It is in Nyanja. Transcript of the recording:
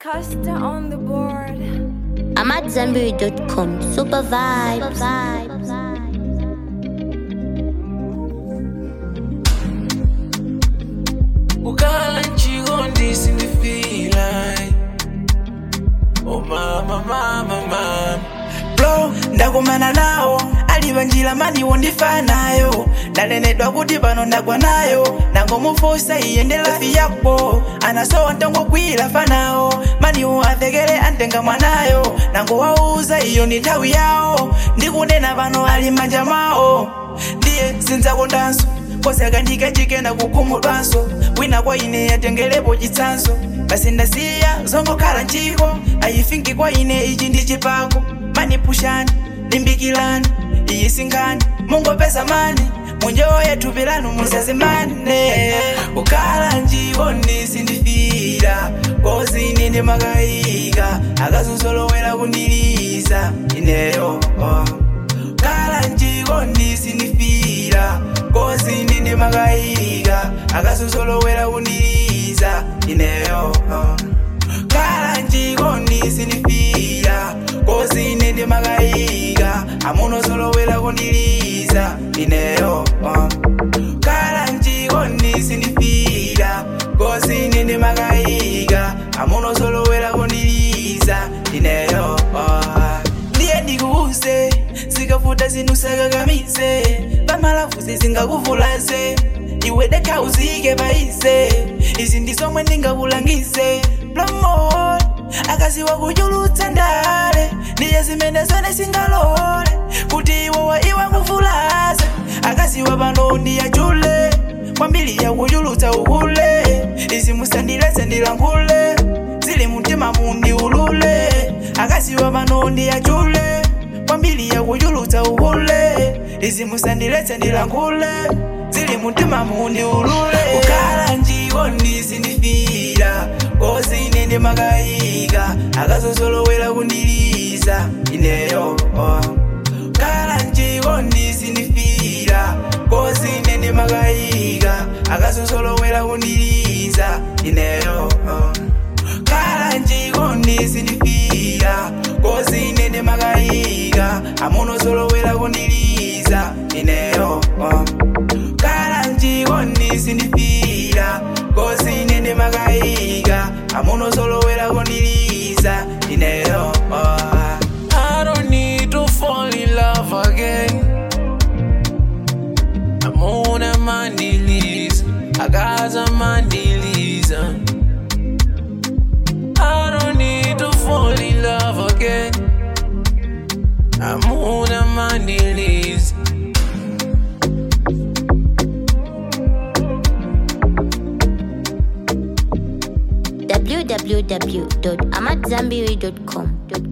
Costa on the board. I'm at Zenberry.com. Super vibes. ukhala nchikondi sindifila oh mama mama mama blo ndakumana nawo aliva njira maniwo ndifanayo ndalenedwa kuti pano ndagwa nayo ndangomufunsa iye ndi lafi yako anasowa ntongogwira fanawo maniwo athekere antenga mwanayo nangowauza iyo ndi nthawi yawo ndikunena pano ali manja mwawo ndiye sindzakondanso kosi akandike chikenda kukhumudwanso wina kwa ine yatengerepo chitsanzo basi ndasiya zongokhala nchiko ayifinki kwa ine ichi ndi chipako manipushani limbikilani iyi sinkhani mungopeza mani munjoye thupi lanu musazimane ukhala nchikondi sindifira kozi ine ndimakayika akazozolowera kundiliza ineyo oh. khala nchikondi sindifira kozi ine ndimakayika akazozolowera kundiliza ineyo oh. khala nchikondi sindifira kozi ine ndimakayika amunozolowera kundiliza ineyo uh. khala nchikondi sindifira kozi ine ndimakayika amunozolowera kundiliza ineyo uh. ndiye ndikuuze zikavuta zinthu sakakamize pamalafuzi zingakuvulaze iwe dekha uzike paize izi ndi zomwe ndingakulangize plomol akaziwa kuchulutsa ndale ndiye zimene zone singalole kuti iwowa iwa kuvulaze akaziwa pano ndiyachule kwambiri yakuchulutsa uhule izi musandiletse ndilankhule zili mumtima mundiulule akaziwa pano ndiyachule kwambiri yakuchulutsa uhule izi musandiletse ndilankhule zili mumtima mundiulule ukhala nchikondi sindifira kozi ine ndimakayika akazozolowera kundiliza ineyo oh. khala nchikondi sindifira kozi ine ndimakayika akazozolowera kundiliza ineyo oh. khala nchikondi sindifira kozi ine ndimakayika amunozolowera kundiliza ineyo oh. khala nchikondi sindifira kozi ine ndimakayika amunozolowera kundiliza ineyo oh. I don't need to fall in love again. I'm on a mandilies. I got a mandilies. I don't need to fall in love again. I'm on a mandilies. www.amatzambiri.com.